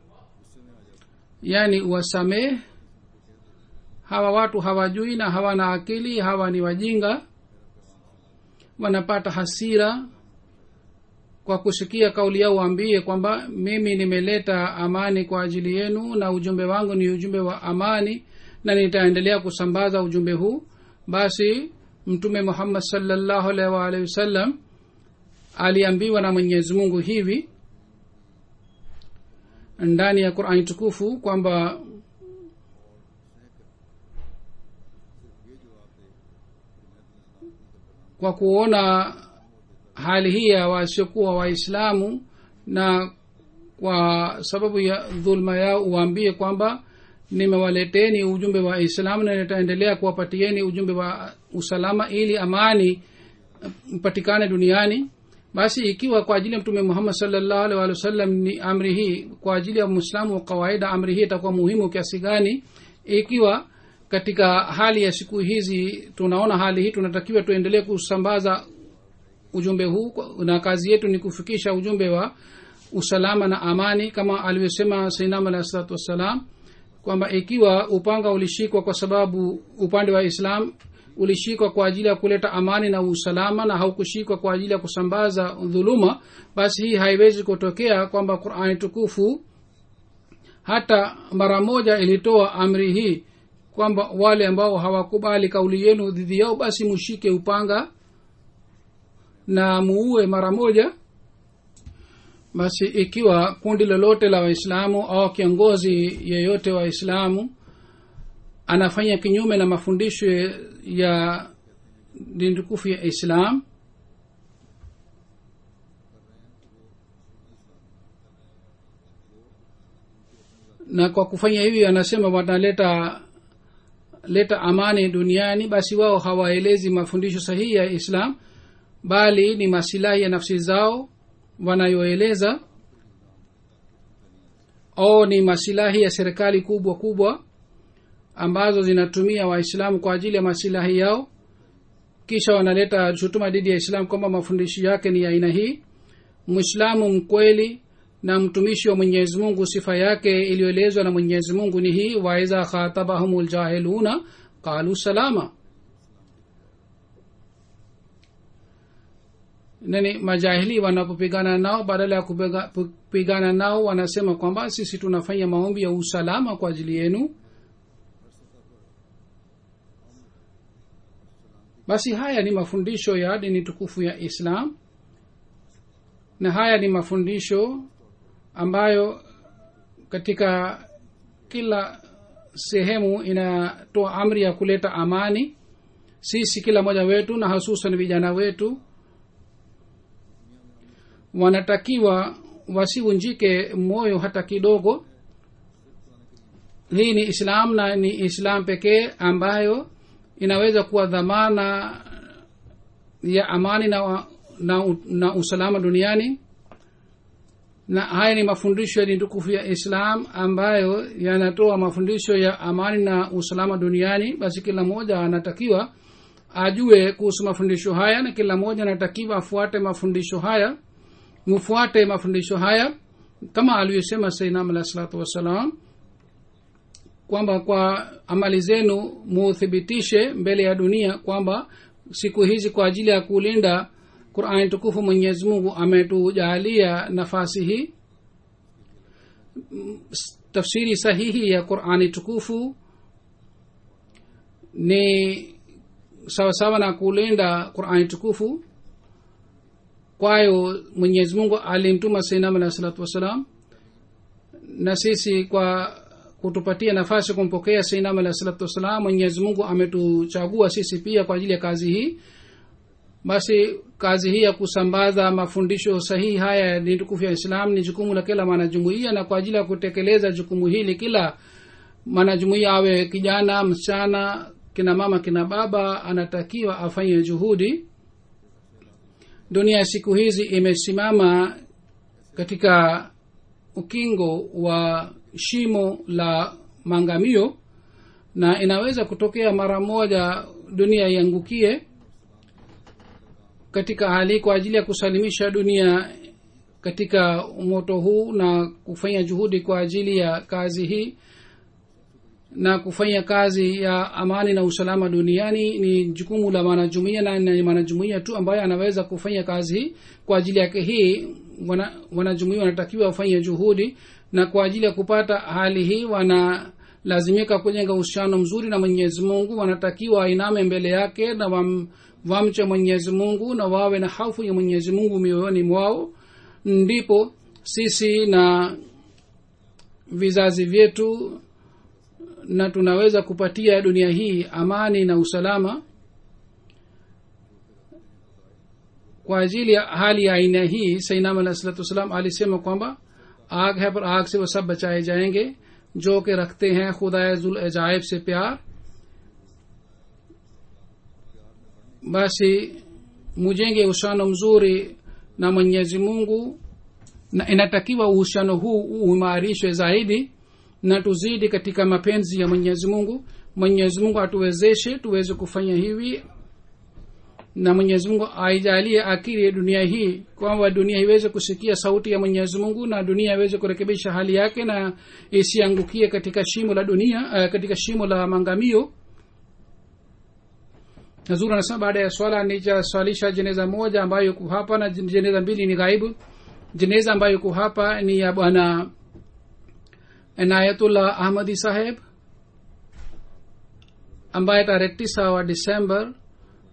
yaani uwasamehe hawa watu hawajui na hawana akili hawa ni wajinga wanapata hasira kwa kusikia kauli yao waambie kwamba mimi nimeleta amani kwa ajili yenu na ujumbe wangu ni ujumbe wa amani na nitaendelea kusambaza ujumbe huu basi mtume muhammad salllahu alaihi waalihi wasallam aliambiwa na mwenyezi mungu hivi ndani ya qurani tukufu kwamba kwa kuona hali hii ya wasiokuwa waislamu na kwa sababu ya dhulma yao uwaambie kwamba nimewaleteni ujumbe wa islamu na nitaendelea kuwapatieni ujumbe wa usalama ili amani mpatikane duniani basi ikiwa kwa ajili ya mtume muhammad salllahu alih walih wasallam ni amri hii kwa ajili ya mwislamu wa kawaida amri hii itakuwa muhimu kiasi gani ikiwa katika hali ya siku hizi tunaona hali hii tunatakiwa tuendelee kusambaza ujumbe huu na kazi yetu ni kufikisha ujumbe wa usalama na amani kama alivyosema sainam alahi salatu wassalam kwamba ikiwa upanga ulishikwa kwa sababu upande wa islam ulishikwa kwa ajili ya kuleta amani na usalama na haukushikwa kwa ajili ya kusambaza dhuluma basi hii haiwezi kutokea kwamba qurani tukufu hata mara moja ilitoa amri hii kwamba wale ambao hawakubali kauli yenu dhidi yao basi mushike upanga na muue mara moja basi ikiwa kundi lolote la waislamu au kiongozi yeyote wa waislamu anafanya kinyume na mafundisho ya dini tukufu ya islam na kwa kufanya hivi anasema wanaleta leta amani duniani basi wao hawaelezi mafundisho sahihi ya islam bali ni masilahi ya nafsi zao wanayoeleza au ni masilahi ya serikali kubwa kubwa ambazo zinatumia waislamu kwa ajili ya masilahi yao kisha wanaleta shutuma dhidi ya islam kwamba mafundisho yake ni ya aina hii mwislamu mkweli na mtumishi wa mwenyezi mungu sifa yake iliyoelezwa na mwenyezi mungu ni hii waidha khatabahum ljahiluna qalu salama nani majahili wanapopigana nao badala ya kupigana nao wanasema kwamba sisi tunafanya maombi ya usalama kwa ajili yenu basi haya ni mafundisho ya dini tukufu ya islam na haya ni mafundisho ambayo katika kila sehemu inatoa amri ya kuleta amani sisi kila mmoja wetu na hasusan vijana wetu wanatakiwa wasivunjike moyo hata kidogo hii ni islam na ni islam pekee ambayo inaweza kuwa dhamana ya amani na, na, na usalama duniani na haya ni mafundisho ya dini tukufu ya islam ambayo yanatoa mafundisho ya amani na usalama duniani basi kila mmoja anatakiwa ajue kuhusu mafundisho haya na kila mmoja anatakiwa afuate mafundisho haya mufuate mafundisho haya kama alivyosema sainam alah salatu wassalam kwamba kwa amali zenu muthibitishe mbele ya dunia kwamba siku hizi kwa ajili ya kulinda qurani tukufu mwenyezi mungu ametujaalia nafasi hii tafsiri sahihi ya qurani tukufu ni sawasawa na kulinda qurani tukufu kwayo mwenyezi mungu alimtuma sainam alahi salatu wassalam na sisi kwa kutupatia nafasi kumpokea sainam alahi salatu wassalam mwenyezi mungu ametuchagua sisi pia kwa ajili ya kazi hii basi kazi hii ya kusambaza mafundisho sahihi haya ya dini tukufu ya islam ni jukumu la kila mwanajumuia na kwa ajili ya kutekeleza jukumu hili kila mwanajumuia awe kijana msichana kina mama kina baba anatakiwa afanye juhudi dunia siku hizi imesimama katika ukingo wa shimo la mangamio na inaweza kutokea mara moja dunia iangukie katika hali kwa ajili ya kusalimisha dunia katika moto huu na kufanya juhudi kwa ajili ya kazi hii na kufanya kazi ya amani na usalama duniani ni jukumu la mwanajumuia na ni mwanajumuia tu ambaye anaweza kufanya kazi hii kwa ajili yake hii wanajumuia wanatakiwa wafanye juhudi na kwa ajili ya kupata hali hii wanalazimika kujenga uhusiano mzuri na mwenyezi mungu wanatakiwa wainame mbele yake na wam, wamche mwenyezi mungu na wawe na hafu ya mwenyezi mungu mioyoni mwao ndipo sisi na vizazi vyetu na tunaweza kupatia dunia hii amani na usalama kwa ajili ya hali ya aina hii sainam alah salatu wassalam alisema kwamba आग है पर आग से वो सब बचाए जाएंगे जो कि रखते हैं खुदा जुल अजायब से प्यार basi mujenge uhusiano mzuri na mwenyezi mungu na inatakiwa uhusiano huu uimarishwe zaidi na tuzidi katika mapenzi ya mwenyezi mungu mwenyezi mungu atuwezeshe tuweze kufanya hivi na mwenyezi mungu aijalie akili dunia hii kwamba dunia iweze kusikia sauti ya mwenyezi mungu na dunia iweze kurekebisha hali yake na isiangukie katika shimo la dunia uh, katika shimo la mangamio nazuri anasema baada ya swala nitaswalisha jeneza moja ambayo yuko hapa na jeneza mbili ni ghaibu jeneza ambayo yuko hapa ni ya bwana inayatullah ahmadi saheb ambaye tarehe tisa wa disember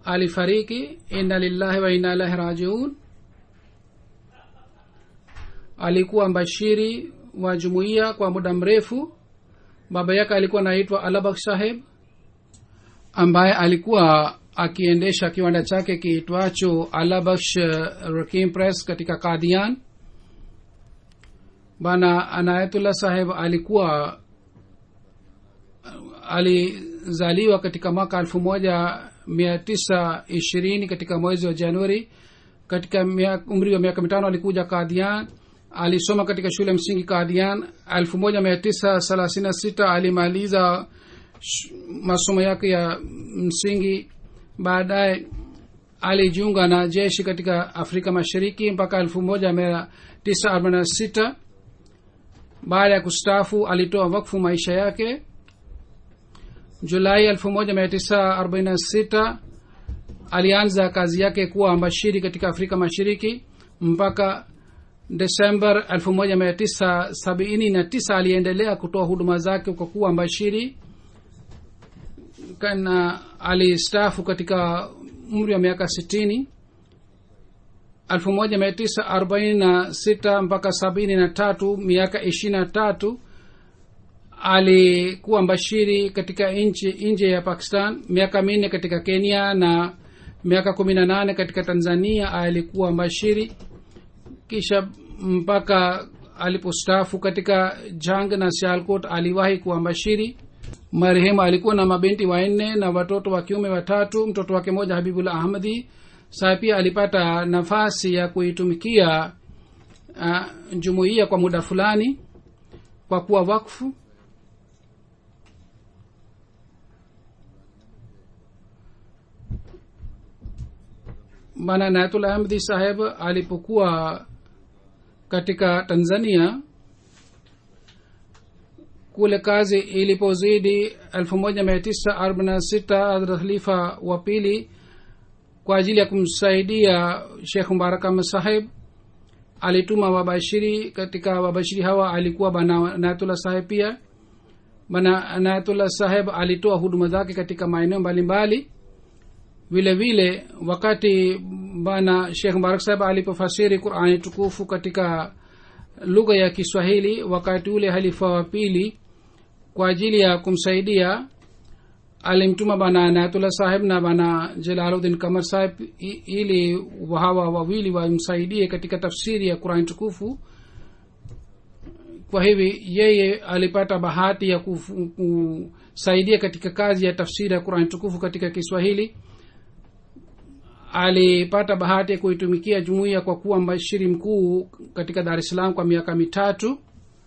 alifariki inna lillahi wa inna ilahi rajiun alikuwa mbashiri wa jumuiya kwa muda mrefu baba yake alikuwa anaitwa alabak saheb ambaye alikuwa akiendesha kiwanda chake kiitwacho alabaksh rakim press katika kadian bana anayatullah saheb alikuwa alizaliwa katika mwaka elfu moja mia tisa ishirini katika mwezi wa januari katika mia- umri wa miaka mitano alikuja kadian alisoma katika shule msingi kadian elfu moja mia tisa thelathini na sita alimaliza sh- masomo yake ya msingi baadaye alijiunga na jeshi katika afrika mashariki mpaka elfu moja mia tisa arobaini na sita baada ya kustaafu alitoa wakfu maisha yake julai 1946 alianza kazi yake kuwa mbashiri katika afrika mashariki mpaka desember 1979 aliendelea kutoa huduma zake kwa kuwa mbashiri kana alistaafu katika umri wa miaka 60 1946 mpaka 73 miaka 23 alikuwa mbashiri katika nchi nje ya pakistan miaka minne katika kenya na miaka kumi na nane katika tanzania alikuwa mbashiri kisha mpaka alipostaafu katika jang na sialkot aliwahi kuwa mbashiri marehemu alikuwa na mabinti wanne na watoto wa kiume watatu mtoto wake moja habibul ahmadi saa pia alipata nafasi ya kuitumikia uh, jumuiya kwa muda fulani kwa kuwa wakfu bana nayatul ahmdi saheb alipokuwa katika tanzania kule kazi ilipozidi 1946 hadrat khalifa wa pili kwa ajili ya kumsaidia shekh mubarak ahmad saheb alituma wabashiri katika wabashiri hawa alikuwa bana nayatullah saheb pia bana nayatullah saheb alitoa huduma zake katika maeneo mbalimbali vile vile wakati bana shekh mubarak saheb alipofasiri qurani tukufu katika lugha ya kiswahili wakati ule halifa wa pili kwa ajili ya kumsaidia alimtuma bana anayatullah saheb na bana jalaluddin kamar saheb i- ili hawa wawili wamsaidie katika tafsiri ya qurani tukufu kwa hivi yeye alipata bahati ya kufu- kusaidia katika kazi ya tafsiri ya qurani tukufu katika kiswahili alipata bahati ya kuitumikia jumuiya kwa kuwa mbashiri mkuu katika dar es salaam kwa miaka mitatu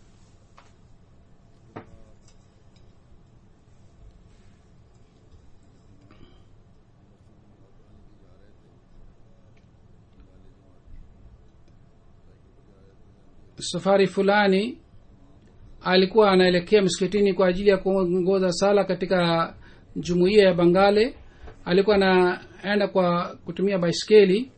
safari fulani alikuwa anaelekea msikitini kwa ajili ya kuongoza sala katika jumuiya ya bangale alikuwa anaenda kwa kutumia baiskeli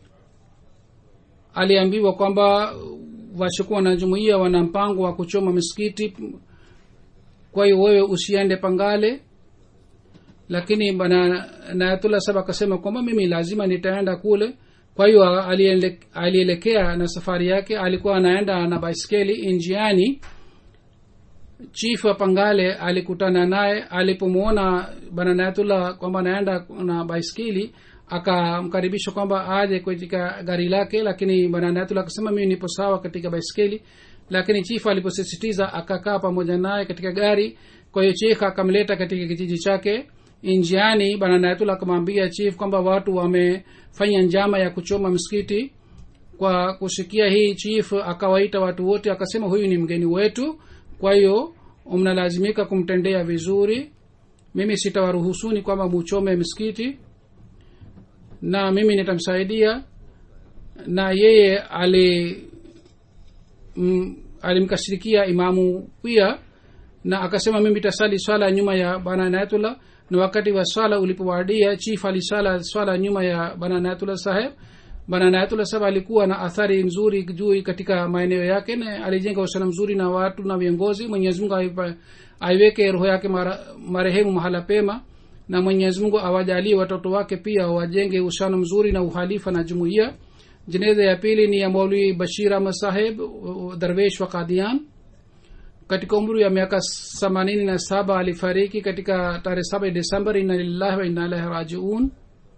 aliambiwa kwamba washukuwa na jumuiya wana mpango wa kuchoma misikiti kwa hiyo wewe usiende pangale lakini bana nayatullah saba akasema kwamba mimi lazima nitaenda kule kwa hiyo aliele- alielekea na safari yake alikuwa anaenda na baiskeli njiani chief wa pangale alikutana naye alipomwona bana nayatullah kwamba anaenda na baiskeli akamkaribisha kwamba aje katika gari lake lakini bana nayatullah akasema mimi nipo sawa katika baiskeli lakini chief aliposisitiza akakaa pamoja naye katika gari kwa hiyo chief akamleta katika kijiji chake njiani bana nayatullah akamwambia chief kwamba watu wamefanya njama ya kuchoma msikiti kwa kusikia hii chief akawaita watu wote akasema huyu ni mgeni wetu kwa hiyo mnalazimika kumtendea vizuri mimi sitawaruhusuni kwamba muchome msikiti na mimi nitamsaidia na yeye ali mm, alimkashirikia imamu pia na akasema mimi tasali swala nyuma ya bana nayatullah na wakati wa swala ulipowadia chief alisala swala nyuma ya bana nayatullah saheb bana nayatullah saheb alikuwa na athari nzuri juu katika maeneo yake na alijenga uhusiano mzuri na watu na viongozi mwenyezi mungu aipa- aiweke roho yake mara, marehemu mahala pema na mwenyezi mungu awajalie watoto wake pia wajenge uhusiano mzuri na uhalifa na jumuiya jeneza ya pili ni ya maulwi bashir ahmad saheb darwesh wa kadian katika umri ya miaka themanini na saba alifariki katika tarehe saba desemba ina lillahi wa inna ilahi rajiun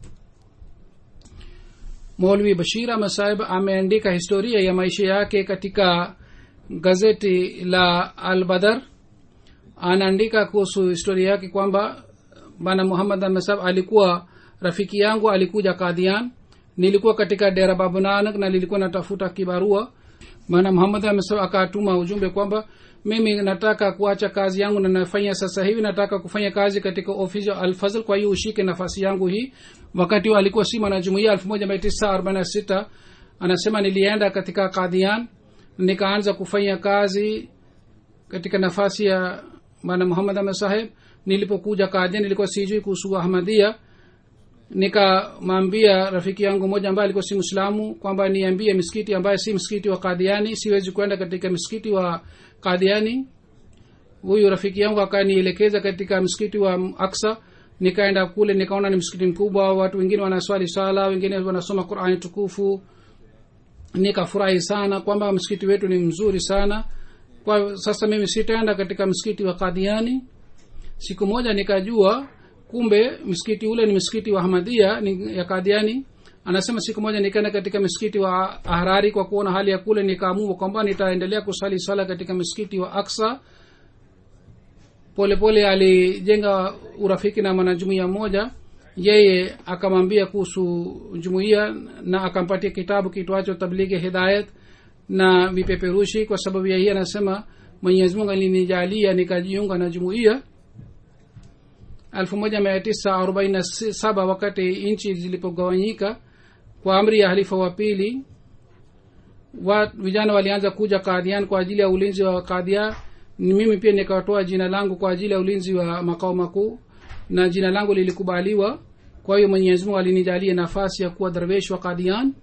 maulwi bashir ahmad saheb ameandika historia ya maisha yake katika gazeti la al badar anaandika kuhusu historia yake kwamba bana muhammad ahmad saheb alikuwa rafiki yangu alikuja kadhian nilikuwa katika dera babu nanak na nilikuwa natafuta kibarua maana muhammad amesema akatuma ujumbe kwamba mimi nataka kuacha kazi yangu na nafanya sasa hivi nataka kufanya kazi katika ofisi ya alfazl kwa hiyo ushike nafasi yangu hii wakati huo alikuwa si mwanajumuia elfu moja mia tisa arobaini na sita anasema nilienda katika kadhian nikaanza kufanya kazi katika nafasi ya bana muhammad ahmad saheb nilipokuja kadhian nilikuwa sijui kuhusu ahmadia nikamwambia rafiki yangu moja ambaye alikuwa si mwislamu kwamba niambie msikiti ambaye si msikiti wa kadhiani siwezi kwenda katika msikiti wa kadhiani huyu rafiki yangu akanielekeza katika msikiti wa aksa nikaenda kule nikaona ni msikiti mkubwa watu wengine wanaswali sala wengine wanasoma qurani tukufu nikafurahi sana kwamba msikiti wetu ni mzuri sana kwa sasa mimi sitaenda katika msikiti wa kadhiani siku moja nikajua kumbe msikiti ule ni msikiti wa hamadia ni ya kadhiani anasema siku moja nikaenda katika msikiti wa ahrari kwa kuona hali ya kule nikaamua kwamba nitaendelea kusali sala katika msikiti wa aksa polepole alijenga urafiki na mwanajumuia mmoja yeye akamwambia kuhusu jumuiya na akampatia kitabu kitwacho tablighi hidayat na vipeperushi kwa sababu ya hii anasema mwenyezi mungu alinijalia nikajiunga na jumuiya 1947 wakati nchi zilipogawanyika kwa amri ya halifa wa pili wa vijana walianza kuja kadhian kwa ajili ya ulinzi wa kadhia ni mimi pia nikatoa jina langu kwa ajili ya ulinzi wa makao makuu na jina langu lilikubaliwa kwa hiyo mwenyezi mungu alinijalia nafasi ya kuwa darwesh wa kadhian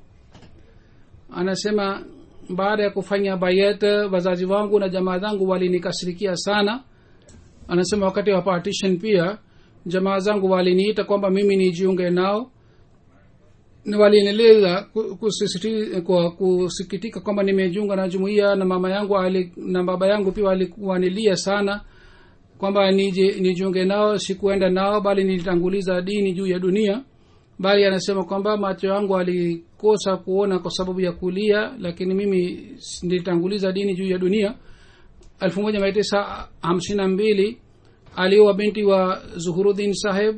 anasema baada ya kufanya bayat wazazi wangu na jamaa zangu walinikasirikia sana anasema wakati wa partition pia jamaa zangu waliniita kwamba mimi nijiunge nao na walinieleza kwa kusikitika kwamba nimejiunga na jumuiya na mama yangu ali, na baba yangu pia walikuwanilia sana kwamba nije nijiunge nao sikuenda nao bali nilitanguliza dini juu ya dunia bali anasema kwamba macho yangu alikosa kuona kwa sababu ya kulia lakini mimi nilitanguliza dini juu ya dunia elfu moja mia tisa hamsini na mbili aliowa binti wa zuhurudin saheb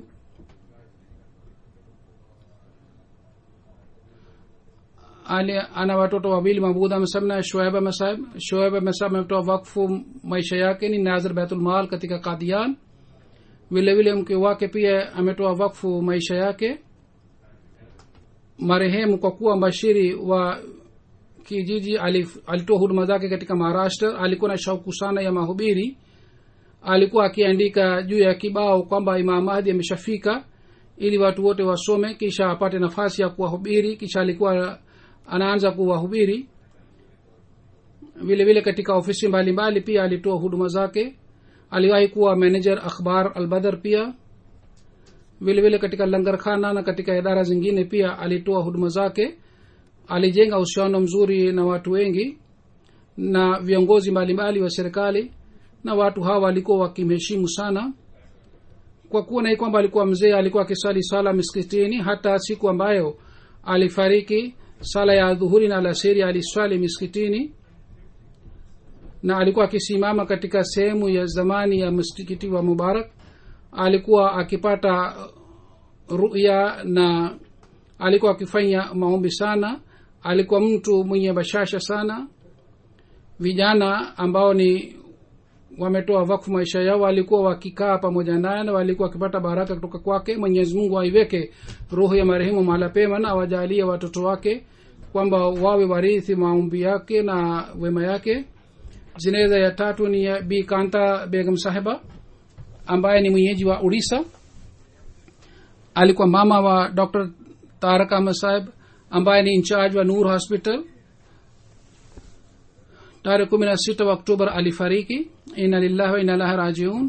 ali ana watoto wawili mabudha mesab na shoaib mesab shoaib mesab ametoa wakfu maisha yake ni nazir baitulmal katika kadian vile vile mke wake pia ametoa wakfu maisha yake marehemu kwa kuwa mbashiri wa kijiji alitoa huduma zake katika maharashtra alikuwa na shauku sana ya mahubiri alikuwa akiandika juu ya kibao kwamba imam mahdi ameshafika ili watu wote wasome kisha apate nafasi ya kuwahubiri kisha alikuwa anaanza kuwahubiri vile vile katika ofisi mbalimbali mbali pia alitoa huduma zake aliwahi kuwa manager akhbar albadar pia vile vile katika langarkhana na katika idara zingine pia alitoa huduma zake alijenga uhusiano mzuri na watu wengi na viongozi mbalimbali wa serikali na watu hawa walikuwa wakimheshimu sana kwa kuwa nai kwamba alikuwa mzee alikuwa akiswali sala miskitini hata siku ambayo alifariki sala ya dhuhuri na alasiri aliswali miskitini na alikuwa akisimama katika sehemu ya zamani ya msikiti wa mubarak alikuwa akipata ruya na alikuwa akifanya maombi sana alikuwa mtu mwenye bashasha sana vijana ambao ni wametoa wakfu maisha yao walikuwa wakikaa pamoja naye na walikuwa wakipata baraka kutoka kwake mwenyezi mungu aiweke roho ya marehemu mahala pema na awajalie watoto wake kwamba wawe warithi maombi yake na wema yake jeneza ya tatu ni ya bi kanta begam sahiba ambaye ni mwenyeji wa urisa alikuwa mama wa dr tarak ahmad sahib ambaye ni incharge wa nur hospital tarehe kumi na sita wa oktobar alifariki ina lillahi wa ina lahi rajiun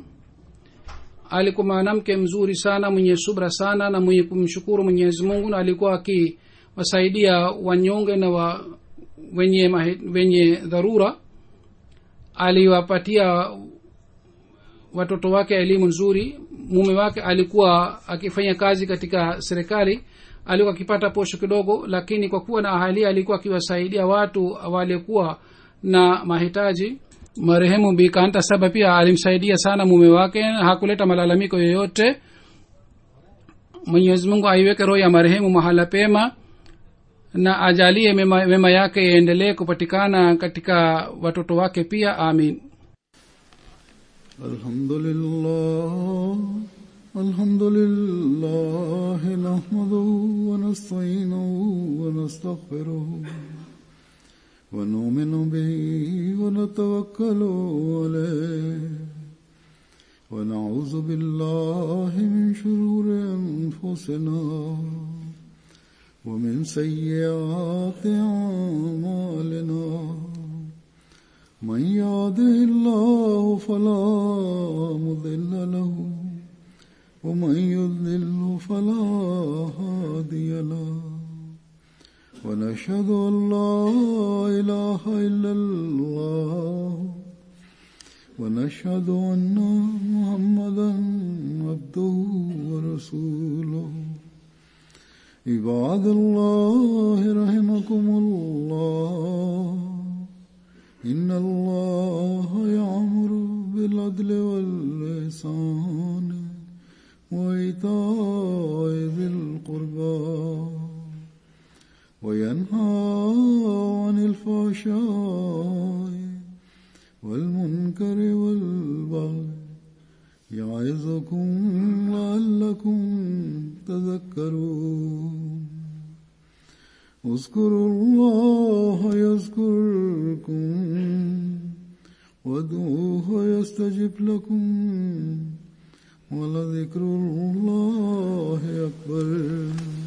alikuwa mwanamke mzuri sana mwenye subra sana na mwenye kumshukuru mwenyezi mungu na alikuwa aki kuwasaidia wanyonge na wa, wenye, mahi, wenye dharura aliwapatia watoto wake elimu nzuri mume wake alikuwa akifanya kazi katika serikali alikuwa akipata posho kidogo lakini kwa kuwa na ahalia alikuwa akiwasaidia watu waliokuwa na mahitaji marehemu bikanta saba pia alimsaidia sana mume wake hakuleta malalamiko yoyote mwenyezi mungu aiweke roho ya marehemu mahala pema na ajalie mema, mema yake yaendelee kupatikana katika watoto wake pia amin الحمد لله الحمد لله نحمده ونستعينه ونستغفره ونؤمن به ونتوكل عليه ونعوذ بالله من شرور أنفسنا ومن سيئات أعمالنا من يهده الله فلا مضل له ومن يضلل فلا هادي له ونشهد ان لا اله الا الله ونشهد ان محمدا عبده ورسوله عباد الله رحمكم الله إن الله يعمر بالعدل والإحسان وإيتاء ذي القربى وينهى عن الفحشاء والمنكر والبغي يعظكم لعلكم تذكرون اذكروا الله يذكركم وادعوه يستجب لكم ولذكر الله أكبر